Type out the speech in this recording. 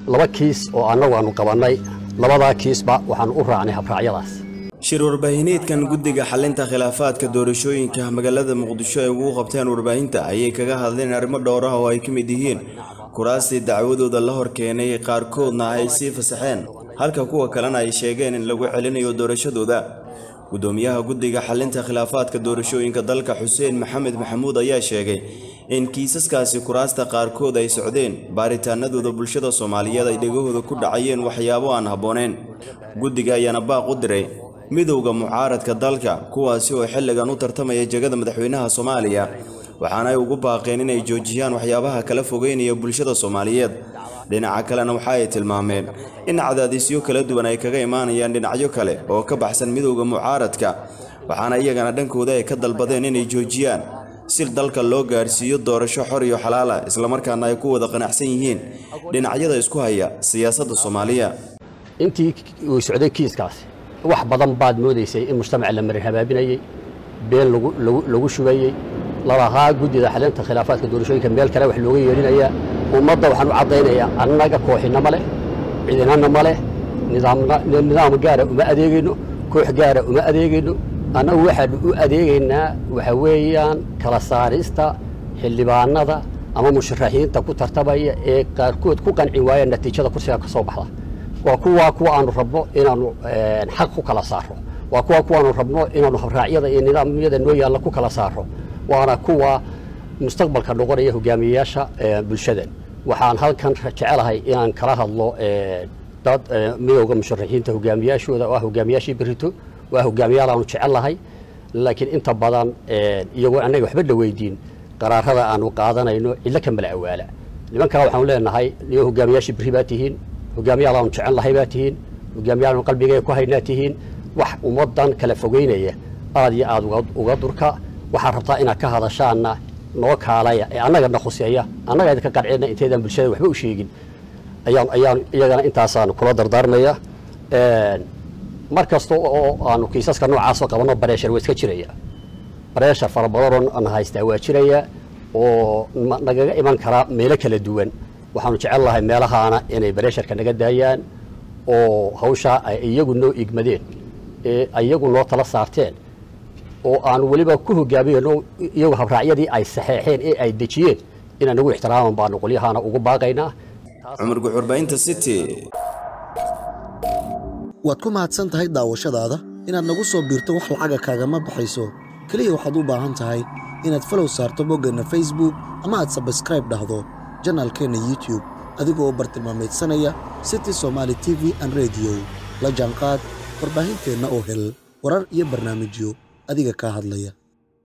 laba kiis oo annagu aanu qabannay labadaa kiisba waxaanu u raacnay habraacyadaas shir warbaahineedkan guddiga xalinta khilaafaadka doorashooyinka magaalada muqdisho ay ugu qabteen warbaahinta ayay kaga hadleen arrimo dhowr ah oo ay ka mid yihiin kuraastii dacwadooda la hor keenay qaarkoodna ay sii fasaxeen halka kuwa kalena ay sheegeen in lagu celinayo doorashadooda gudoomiyaha guddiga xalinta khilaafaadka doorashooyinka dalka xuseen maxamed maxamuud ayaa sheegay in kiisaskaasi kuraasta qaarkood ay socdeen baaritaanadooda bulshada soomaaliyeed ay dhegahooda ku dhacayeen waxyaabo aan habbooneen guddiga ayaana baaq u diray midowda mucaaradka dalka kuwaasi oo xilligan u tartamaya jegada madaxweynaha soomaaliya waxaana ay ugu baaqeen inay joojiyaan waxyaabaha kala fogeynaya bulshada soomaaliyeed dhinaca kalena waxa ay tilmaameen in cadaadisyo kala duwan ay kaga imaanayaan dhinacyo kale oo ka baxsan midowda mucaaradka waxaana iyagana dhankooda ay ka dalbadeen inay joojiyaan si dalka loo gaarsiiyo doorasho xor iyo xalaala islamarkaana ay ku wada qanacsan yihiin dhinacyada isku haya siyaasadda soomaaliya intii uu socday kiiskaasi wax badan baad moodaysay in mujtamaca la marin habaabinayey been lagu shubayey lalahaa guddida xalinta khilaafaadka doorashooyinka meel kale wax looga yeedhinayaa ummadda waxaan u caddaynayaa annaga kooxina ma leh ciidanana ma leh nidaam gaara uma adeegayno koox gaara uma adeegayno annagu waxaanu u adeegaynaa waxa weeyaan kala saarista xildhibaanada ama musharaxiinta ku tartamaya ee qaarkood ku qanci waaya natiijada kursiga ka soo baxda waa kuwa kuwa aanu rabno inaanu xaq ku kala saaro waa kuwa kuwaanu rabno inaanu habraacyada iyo nidaamyada noo yaalla ku kala saaro waana kuwa mustaqbalka noqonaya hogaamiyeyaasha bulshadan waxaan halkan jecelahay inaan kala hadlo dad midowda musharaxiinta hogaamiyaashooda oo ah hogaamiyaashii berito waa hogaamiyaal aanu jecellahay laakiin inta badan iyagoo annaga waxba la weydiin qaraarada aanu qaadanayno cidlo ka mala awaala nimankaa waxaanu leenahay niyo hogaamiyaashii berri baa tihiin hogaamiyaal aanu jecel lahay baa tihiin hogaamiyaal qalbigeega ku haynaa tihiin wax ummaddan kala fogeynaya aad iyo aad uga durka waxaad rabtaa inaad ka hadashaanna noo kaalaya ee annagana khuseeya annaga idinka qancina inteydaan bulshada waxba u sheegin ayaan ayaan iyagana intaasaan kula dardaarmaya mar kasta oo aanu kiisaska noocaasoo qabanno bareeshar waa iska jiraya bareeshar fara badanoo aan haystaa waa jiraya oo nagaga iman kara meelo kala duwan waxaanu jecel lahay meelahaana inay bareesharka naga daayaan oo hawshaa ay iyagu noo igmadeen ee iyagu noo tala saarteen oo aanu weliba ku hogaamiyeno iyagu habraacyadii ay saxeexeen ee ay dejiyeen inaan nagu ixtiraaman baanu qolyahaana ugu baaqaynaa cumar guxurbaynta city waad ku mahadsan tahay daawashadaada inaad nagu soo biirto wax lacaga kaagama baxayso keliya waxaad u baahan tahay inaad falow saarto boggeenna facebook ama aad sabskraib dhahdo janaalkeenna youtube adigoo bartilmaameedsanaya city somaali t v an rediyo la jaanqaad warbaahinteenna oo hel warar iyo barnaamijyo adiga kaa hadlaya